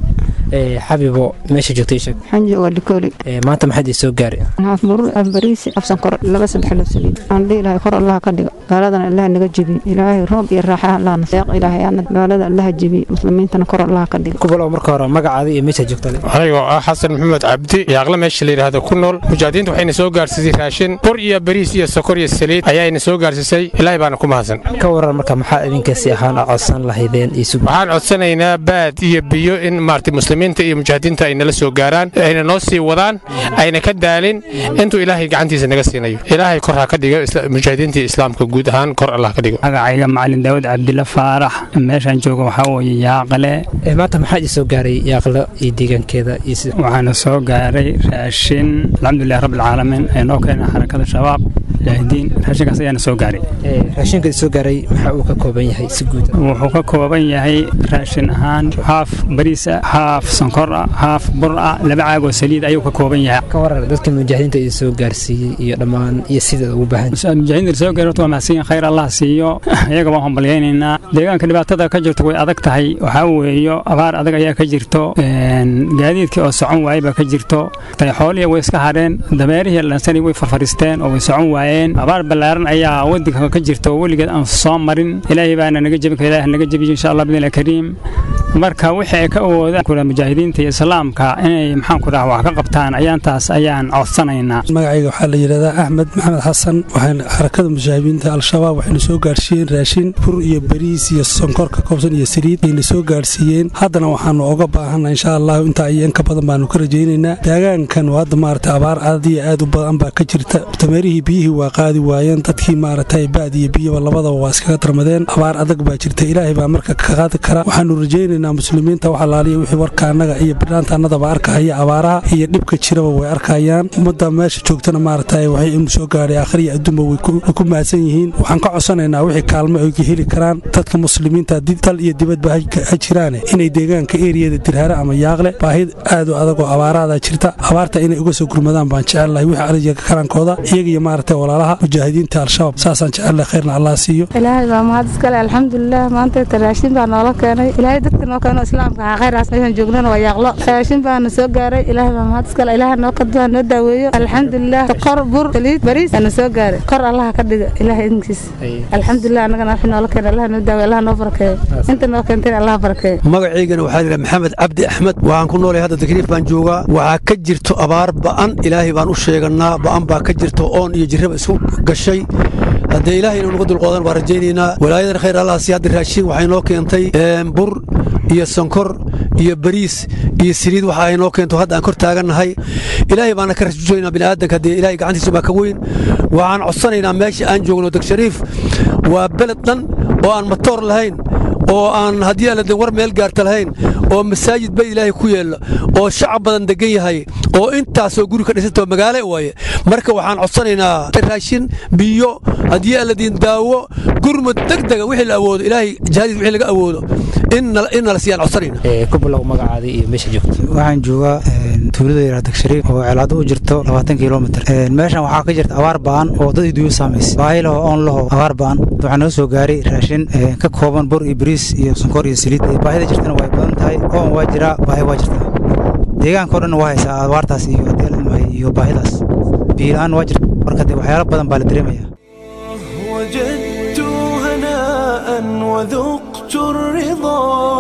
Speaker 7: xabibo meesha joogta ii sheeg
Speaker 11: waxaan joogaa likooli
Speaker 7: maanta maxaad ii soo gaaray
Speaker 11: haaf burur af bariisi af sankor laba saddex lo saliid aan dhihi lahay kor allaha ka dhigo gaaladana allaha naga jebiyo ilaahay roob iyo raaxa allahna deeq ilaahay ana gaalada allaha jebiyo muslimiintana kor allaha ka dhigo
Speaker 7: kubalow marka hore magacaada iyo meesha joogta
Speaker 12: anigoo ah xasan maxamed cabdi yaaqle meesha la yidhaahdo ku nool mujaahidiinta waxayna soo gaarsiisay raashin bur iyo bariis iyo sokor iyo saliid ayaayna soo gaarsiisay ilaahay baana ku mahadsan
Speaker 7: ka waran marka maxaa idinkaasi ahaan codsan lahaydeen
Speaker 12: waxaan codsanaynaa baad iyo biyo in maartay muslimiinta iyo mujaahidiinta ay nala soo gaaraan ayna noo sii wadaan ayna ka daalin intuu ilaahay gacantiisa naga siinayo ilaahay kor ha ka dhigo mujaahidiinta islaamka guud ahaan kor allah ka dhigo
Speaker 13: magacayga macalin daawud cabdilla faarax meeshaan jooga waxaa weeye yaaqale
Speaker 7: maanta maxaa ii soo gaaray yaaqle iyo deegaankeeda
Speaker 13: waxaana soo gaaray raashin alxamdulilah rabbilcaalamiin ee noo keena xarakada shabaab mujaahidiin raashinkaas ayaana soo gaaray
Speaker 7: raashinka soo gaaray maxaa uu ka kooban yahay si guud
Speaker 13: wuxuu ka kooban yahay raashin ahaan haaf bariis ah haaf sonkor ah haaf bur ah laba caagoo saliid ayuu ka kooban yahay
Speaker 7: ka waran dadka mujaahidiinta ii soo gaarsiiyey iyo dhammaan iyo sida ugu baahan
Speaker 13: mujaahidiinta soo gaaray waa mahadsan khayr allah siiyo iyaga waan hambalyaynaynaa deegaanka dhibaatada ka jirto way adag tahay waxaa weeyo abaar adag ayaa ka jirto gaadiidkii oo socon waayey baa ka jirto xoolihii way iska hadheen dameerihii lansani way farfaristeen oo way socon waayeen abaar ballaaran ayaa wadanka ka jirta oo weligeed aan soo marin ilaahay baana naga jebin kara ilaah naga jebiyo insha allah bidnillahi kariim marka wixii ay ka awoodaan kula mujaahidiinta iyo islaamka inay maxaan ku dhaha wax ka qabtaan ayaantaas ayaan codsanaynaa
Speaker 14: magacayga waxaa la yidhahdaa axmed maxamed xasan waxaan xarakada mujaahidiinta al-shabaab waxayna soo gaarsiiyeen raashin bur iyo bariis iyo sonkor ka koobsan iyo saliid ayna soo gaarsiiyeen haddana waxaanu oga baahanna insha allahu intaa iyo inka badan baanu ka rajaynaynaa deegaankan hadda maarata abaar aad iyo aad u badan baa ka jirta dameerihii biyihii waa qaadi waayeen dadkii maaragtay baad iyo biyaba labadaba waa iskaga darmadeen abaar adag baa jirta ilaahay baa marka ka qaadi kara waxaanu rajaynaynaa muslimiinta wax alaaliya wixii warka annaga iyo bidhaanta annadaba arkahaya abaaraha iyo dhibka jiraba way arkayaan ummadda meesha joogtana maaragtay waxay inu soo gaadhay akhriya adduunba way ku mahadsan yihiin waxaan ka codsanaynaa wixii kaalmo ay heli karaan dadka muslimiinta dal iyo dibadba ha jiraane inay deegaanka eriyada dirhare ama yaaqle baahid aad u adag oo abaaraada jirta abaarta inay uga soo gurmadaan baan jecelnahay wixii ariga karankooda iyaga iyo maaragtay walaalaha mujaahidiinta al-shabaab saasaan jecelnahay khayrna allah siiyo
Speaker 11: ilaahay baa mahad iskale alxamdulilah maanta raashin baa noola keenay ilaahay dadka noo keeno islaamka ha khayraas meeshaan joognana waa yaaqlo raashin baana soo gaaray ilaahay baa mahad iskale ilaaha noo kadbaa noo daaweeyo alxamdulilah kor bur saliid bariis baana soo gaaray kor allaha ka dhiga ilaahay idinkiis alxamdulilah annagana wixii noola keena allaha noo daaweeyo allaha noo barakeeyo inta noo keentayna allaha barakeeyo
Speaker 15: magacaygana waxaa la maxamed cabdi axmed waxaan ku noolay hadda takriif baan joogaa waxaa ka jirto abaar ba'an ilaahay baan u sheeganaa ba'an baa ka jirto oon iyo jirraba isku gashay haddee ilaahay inuu naga dulqoodan waan rajaynaynaa walaayadan khayr allah sii hadda raashin waxay noo keentay bur iyo sonkor iyo bariis iyo saliid waxa ay noo keento hadda aan kor taagannahay ilaahay baana ka rasuusaynaa bini'aadanka haddee ilaahay gacantiisa baa ka weyn waxaan codsanaynaa meesha aan joogno deg shariif waa beled dhan oo aan matoor lahayn oo aan haddii aan war meel gaarta lahayn oo masaajid bay ilaahay ku yeella oo shacab badan degan yahay oo intaasoo guri ka dhisantao magaale waaye marka waxaan codsanaynaa raashin biyo haddii aan ladiin daawo gurmud degdega wixii la awoodo ilaahay jihadiis wixii laga awoodo in nala siiyaan codsanayna
Speaker 7: ku bilow magacaada iyo meesha joogto
Speaker 16: waxaan joogaa tuulada yaraha degshariif oo ceelaado u jirto labaatan kilomitr meeshan waxaa ka jirta abaar ba'an oo dad iduyo saamaysay baahi laho oon laho abaar ba'an waxaa noo soo gaaray raashin ka kooban bur iyo bariis iyo sonkor iyo saliid baahida jirtana way badan tahay oon waa jiraa baahi waa jirtaa deegaankao dhan waa haysaa abaartaas iyo adeelmahay iyo baahidaas biilaan waa jirta marka dee waxyaalo badan baa la dareemaya
Speaker 1: وجدت هناء وذقت الرضا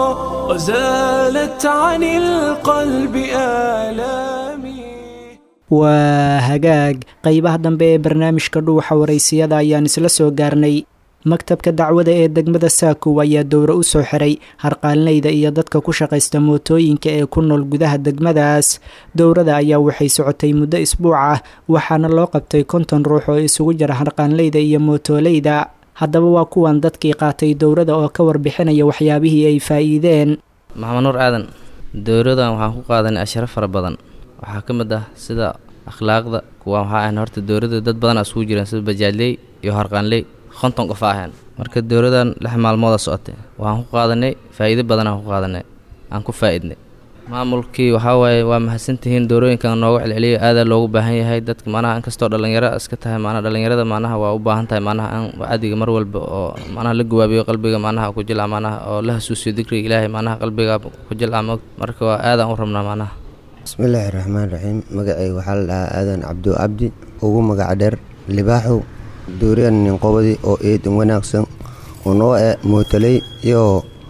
Speaker 1: وزالت عن القلب آلامي
Speaker 2: waa hagaag qeybaha dambe ee barnaamijka dhuuxa waraysiyada ayaan isla soo gaarnay maktabka dacwada ee degmada saakow ayaa dowro u soo xiray harqaalinayda iyo dadka ku shaqaysta mootooyinka ee ku nool gudaha degmadaas dowrada ayaa waxay socotay muddo isbuuc ah waxaana loo qabtay konton ruux oo isugu jira harqaanleyda iyo mootoolayda haddaba waa kuwan dadkii qaatay dowrada oo ka warbixinaya waxyaabihii ay faa'iideen
Speaker 17: maxamed nuur aadan dowradan waxaan ku qaadanay asharo fara badan waxaa ka mid ah sida akhlaaqda kuwa waxaa ahayn horta dowladda dad badan isugu jireen sida bajaadley iyo harqaanley konton qof ahayn marka dowladan lix maalmooda socotay waxaan ku qaadanay faa'iido badan aan ku qaadanay aan ku faa'idnay maamulkii waxaa waaye waa mahadsantihiin dowrooyinkan nooga celceliya aadaa loogu baahan yahay dadka macnaha inkastoo dhallinyaro iska tahay macnaha dhallinyarada macnaha waa u baahan tahay macnaha in wacdiga mar walba oo macnaha la gawaabiyo qalbiga macnaha ku jilca macnaha oo la hasuusiyo dikriga ilaahay macnaha qalbiga ku jilca mog marka waa aadaan u rabnaa macnaha
Speaker 18: bismillaahi raxmaan raxiim magacay waxaa la dhahaa aadan cabdu cabdi ugu magaca dheer libaaxow dooriyan ninqobadi oo eedan wanaagsan unoo e mootaley iyo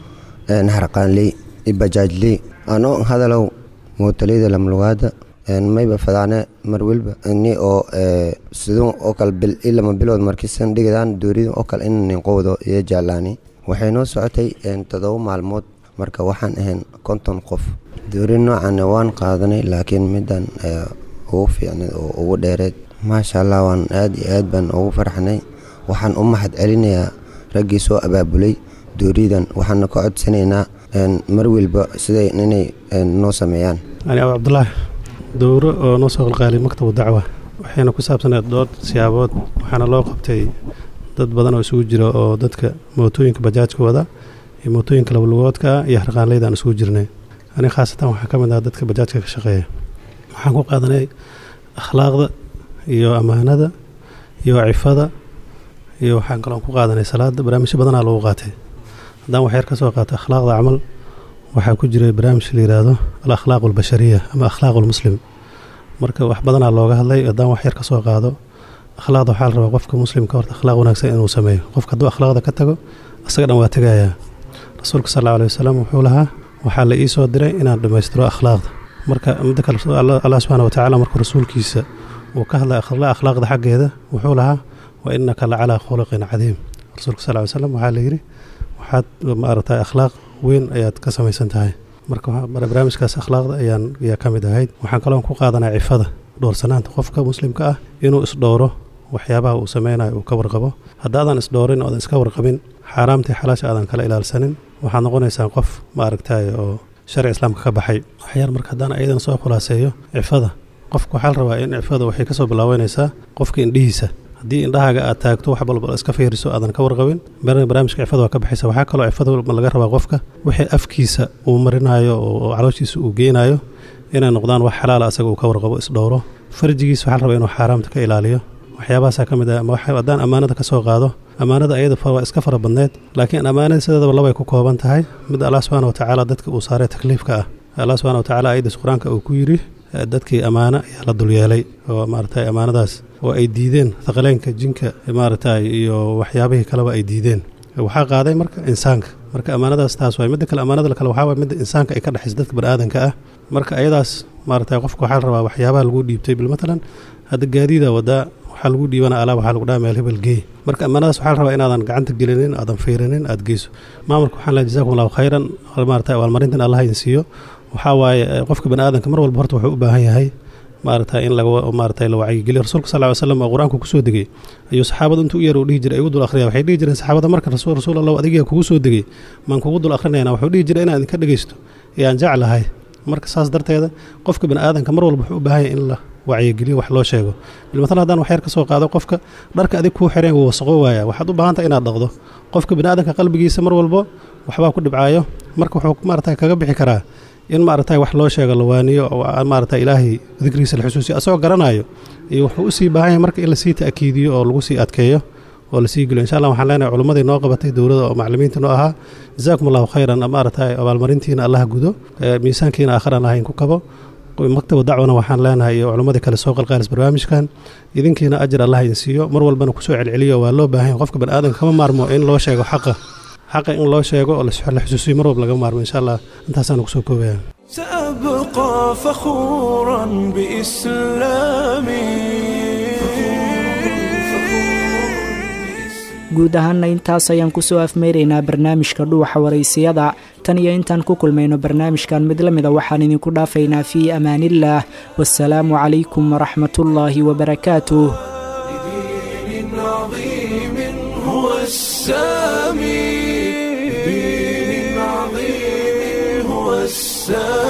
Speaker 18: harqaanley bajaajley anoo hadalow mootaleyda lamlugaada mayba fadaane mar welba ini oo sidun oo kale bil ilama bilood markiisan dhigidaan doorida oo kale in ninqowdo iyo jaalaani waxay noo socotay todoba maalmood marka waxaan ahayn konton qof doori noocan waan qaadanay laakiin midan ugu fiicnay oo ugu dheereed maasha allah waan aad iyo aad baan ugu farxnay waxaan u mahad celinayaa raggii soo abaabulay dooridan waxaana ka codsanaynaa mar welba siday inay noo sameeyaan
Speaker 19: ani abu cabdulaahi dowro oo noo soo qalqaalay maktabu dacwa waxayna ku saabsaneed dhowr siyaabood waxaana loo qabtay dad badan oo isugu jira oo dadka mootooyinka bajaajka wada iyo mootooyinka labalugoodka ah iyo harqaanleydaan isugu jirnay ani khaasatan waxaa ka mid ah dadka bajaajka ka shaqeeya waxaan ku qaadanay akhlaaqda iyo ammaanada iyo cifada iyo waxaan kaloon ku qaadanay salaada barnaamijyo badanaa lagu qaatay haddaan waxyar ka soo qaato akhlaaqda camal waxaa ku jiray barnaamij la yidhaahdo al akhlaaq albashariya ama akhlaaq almuslim marka wax badanaa looga hadlay haddaan waxyar ka soo qaado akhlaaqda waxaa la rabaa qofka muslimka horta akhlaaq wanaagsan inuu sameeyo qofka hadduu akhlaaqda ka tago isaga dhan waa tegayaa rasuulka sal alla alay wasalam wuxuu lahaa waxaa la ii soo diray inaan dhammaystiro akhlaaqda marka midda kale allah subxaana wa tacaala markuu rasuulkiisa uu ka hadlay akhlaaqda xaggeeda wuxuu lahaa wa innaka la calaa khuluqin cadiim rasuulka sal ly slam waxaa la yidhi waxaad maaragtay akhlaaq weyn ayaad ka samaysan tahay marka barnaamijkaas akhlaaqda ayaan ayaa ka mid ahayd waxaan kaloon ku qaadanaa cifada dhowrsanaanta qofka muslimka ah inuu isdhowro waxyaabaha uu sameynayo uu ka warqabo haddaadan isdhowrin oodan iska warqabin xaaraamtii xalaasha aadan kala ilaalsanin waxaad noqonaysaa qof maaragtay oo sharci islaamka ka baxay waxyaar marka haddaan ayadan soo khulaaseeyo cifada qofka waxaa la rabaa in cifada waxay kasoo bilaabanaysaa qofka indhihiisa haddii indhahaaga aad taagto wax balbal iska fiiriso aadan ka warqabin barnaamijka cifada waa ka baxaysa waxaa kaloo cifada laga rabaa qofka wixii afkiisa uu marinayo oo calooshiisa uu geynayo inay noqdaan wax xalaala asaga uu ka warqabo isdhowro farjigiisa waxaa la rabaa inuu xaaraamta ka ilaaliyo waxyaabahaasaa ka mid ah haddaan ammaanada ka soo qaado ammaanada ayada waa iska fara badneed laakiin ammaanada sideedaba labay ku kooban tahay mid allah subxaana wa tacaala dadka uu saaray takliifka ah allah subxana wa tacala ayadiis qur-aanka uu ku yidhi dadkii ammaano ayaa la dulyeelay oo maaragtay ammaanadaas oo ay diideen thaqaleenka jinka maaragtay iyo waxyaabihii kaleba ay diideen waxaa qaaday marka insaanka marka ammaanadaas taas waay midda kale ammaanada kale waxaa waay midda insaanka ay ka dhexaysa dadka baniaadanka ah marka ayadaas maaragtay qofka waxaa la rabaa waxyaabaha lagu dhiibtay bil matalan hadda gaadiida wadaa waxaa lagu dhiibana alaa waxaa lagu dhaha meel hebel geey marka ammaanadaas waxaa la rabaa inaadan gacanta gelinin aadan fiirinin aad geyso maamulka waxaan lehay jazakum allahu khayran maaragtay abaalmarintan allah idin siiyo waxaa waaye qofka bani aadanka mar walba horta wuxuu u baahan yahay maaragtay in laga maaragtay la wacyigeliyo rasuulka sal ly slam oo qur-aanku kusoo degay ayuu saxaabada intuu u yar uu dhihi jiray ay ugu dul akhriya waxay dhihi jireen saxaabada marka rasuul rasuul allah adigaa kugu soo degay maan kugu dul akhrinayna wuxuu dhihi jiray inaan idinka dhegaysto ee aan jeclahay marka saas darteeda qofka bani aadanka mar walba wuxuu u baahan yahay in la wacyigeliyo wax loo sheego bilmatal haddaan waxyar ka soo qaado qofka dharka adig kuu xireen wuu wasaqo waaya waxaad u baahantahay inaad dhaqdo qofka bani aadanka qalbigiisa mar walbo waxbaa ku dhibcaayo marka wuxuu maaragtay kaga bixi karaa in maaragtay wax loo sheego la waaniyo oo maaragtay ilaahay dikrigiisa la xusuusiyo asagoo garanayo iyo wuxuu usii baahan yahay marka in lasii ta'kiidiyo oo lagu sii adkeeyo oo lasii geliyo insha allah waxaan leenahay culimmadii noo qabatay dowladda oo macallimiinta noo ahaa jazaakum allahu khayran maaragtay abaalmarintiina allah gudo miisaankiina aakhir aan lahayn ku kabo maktaba dacwana waxaan leenahay iyo culimmadii kale soo qalqaalis barnaamijkan idinkiina ajar allah idin siiyo mar walbana kusoo celceliyo waa loo baahan yahay qofka bani aadanka kama maarmo in loo sheego xaqa xaqa in loo sheego oo la xusuusiyo mar walba laga maarmo insha allah intaasaan kusoo koobaya
Speaker 1: سأبقى فخورا بإسلامي
Speaker 2: guud ahaanna intaas ayaan kusoo afmeyraynaa barnaamijka dhuuxa waraysiyada tan iyo intaan ku kulmayno barnaamijkan mid la mida waxaan idinku dhaafaynaa fii amaaniillaah wasalaamu calaykum waraxmatullaahi wabarakaatuh
Speaker 1: دين عظيم هو السامي دين عظيم هو السامي